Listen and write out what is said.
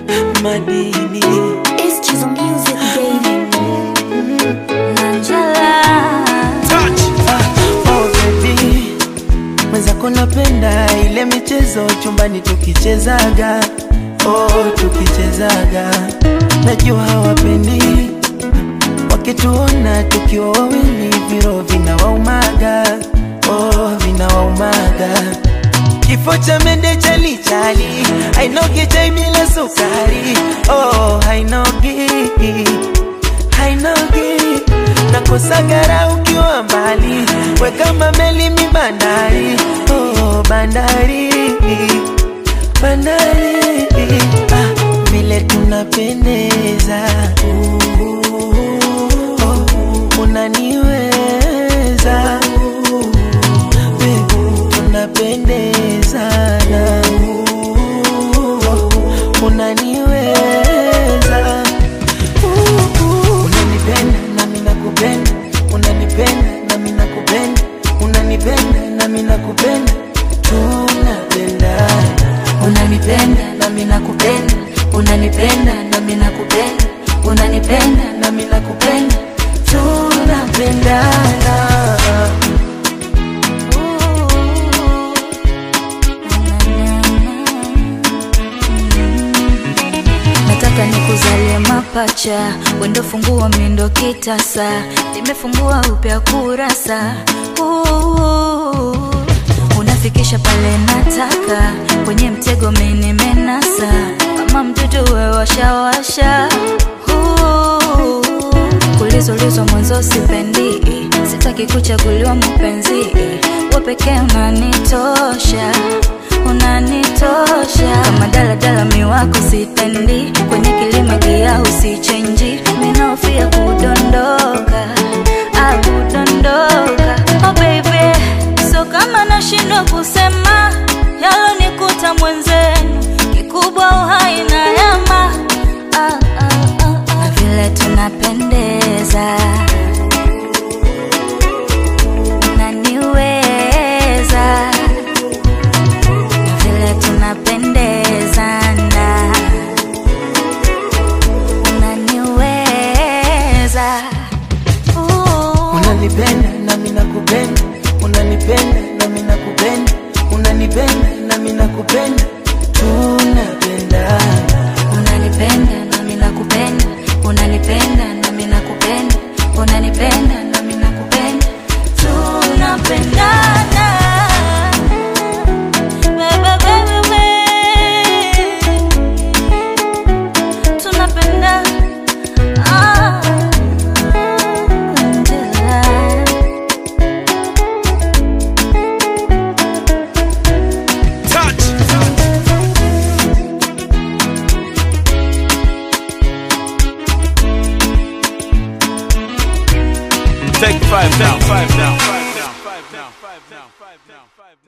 madini It's Chizo Music, baby. oh baby mwenzako napenda ile michezo chumbani tukichezaga oh tukichezaga najua hawapendi wakituona tukiwa wawili viro vinawaumaga oh vinawaumaga kifo cha mende chalichali hainogi chai bila sukari oh hainogi hainogi nakosagara ukiwa mbali we kama meli mi bandari oh, bandari bandari ah, vile tunapendeza oh, unaniweza we, tunapendezana oh, unaniweza unanipenda nami nakupenda unanipenda nami nakupenda unanipenda nami nakupenda tunapendana Unanipenda nami nakupenda, unanipenda nami nakupenda, unanipenda nami nakupenda, tunapendana Nataka nikuzalie mapacha, wendo fungua mindo kitasa, nimefungua upya kurasa Ooh. Unafikisha pale nataka, kwenye mtego mimi nimenasa, kama mtoto we washawasha Ooh. Kulizolizwa mwanzo sipendi, sitaki kuchaguliwa mpenzi, we pekee unanitosha unanitosha kama daladala miwako sitendi kwenye kilima gia usichenji minofia kudondoka ah, kudondoka oh baby so kama nashindwa kusema yalonikuta mwenzenu kikubwa uhai na yama ah, ah, ah, ah. na vile tunapendeza unaniweza na vile tunapendezana unaniweza Ooh. unanipenda nami nakupenda unanipenda nami nakupenda unanipenda nami nakupenda tunapendana unanipenda nami nakupenda unanipenda nami nakupenda unanipenda nami nakupenda tunapendana Baby, baby, baby. tunapendana Ah. Angela. Take five down, five down, five down, five down, five down, five down, five down.